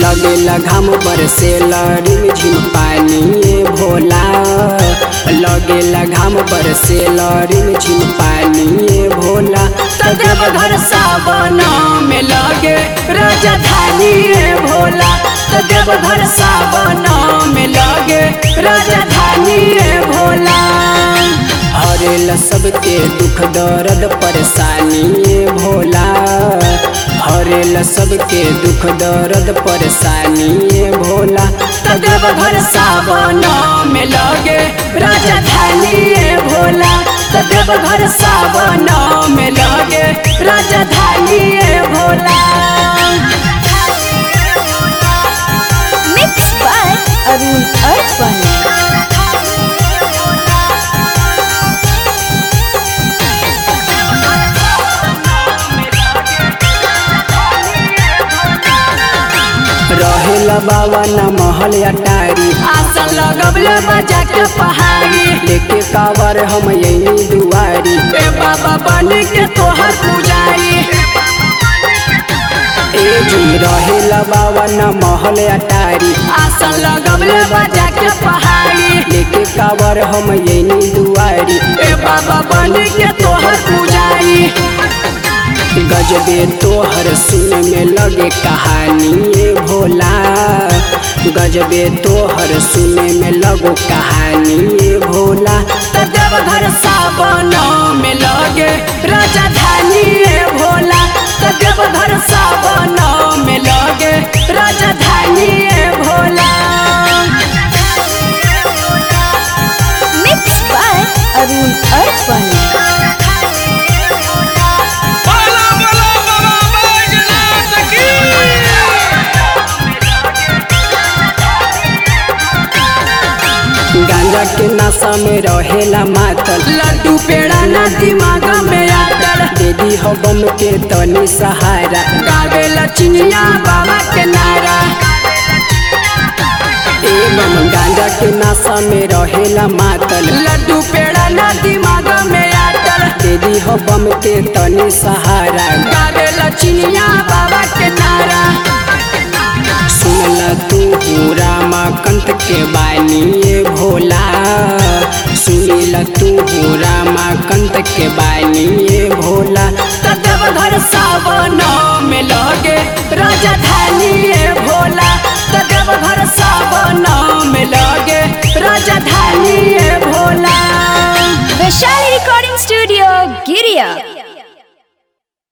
लगेला घाम बरसे रिम झिम पानी ए भोला लगेला घाम बरसे रिम झिम पानी ए भोला तो देवघर सावन में लगे राजधानी ए भोला तो देवघर सावन में लगे राजधानी ए भोला हरेला सबके दुख दर्द परेशानी ए भोला हरेला सबके दुख दर्द परेशानी ए भोला तो देवघर सावन में लगे राजधानी ए भोला तो देवघर सावन में लगे राजधानी ए Bhola Mixed by Arun Arpan. रहेला बाबा न महल अटारी आसन लगबले बजा के पहाड़ी लेके कावर हम यही दुआरी ए बाबा बन के तोहर पुजारी ए जी रहेला बाबा न महल अटारी आसन लगबले बजा के पहाड़ी लेके कावर हम यही दुआरी ए बाबा बन के तोहर पुजारी गजबे तोहर सुन में लगे कहानी ए भोला गजबे तोहर सुन में लगो कहानी ए भोला तो देवघर सावन में लगे राजधानी ए भोला तो देवघर सावन में लगे राजधानी ए Bhola Mixed by Arun Arpan. बोलो बोलो बाबा बैजनाथ की गांजा के नशा में रहेला मातल लड्डू पेड़ा ना दिमाग में आटल दीदी हो बम के तनी सहारा गावे लचनिया बाबा के नारा एवं गांजा के नशा में रहेला मातल लड्डू पेड़ा ना दिमाग में आटल दीदी हो बम के तनी सहारा गावे लचनिया बाबा के नारा सुनला तू रामा कंत के बानी ए भोला सुनीला तू रामा कंत के बानी ए भोला तो देवघर सावन में लगे राजधानी ए भोला तो देवघर सावन में लगे राजधानी ए Bhola Vaishali Recording Studio, Giria.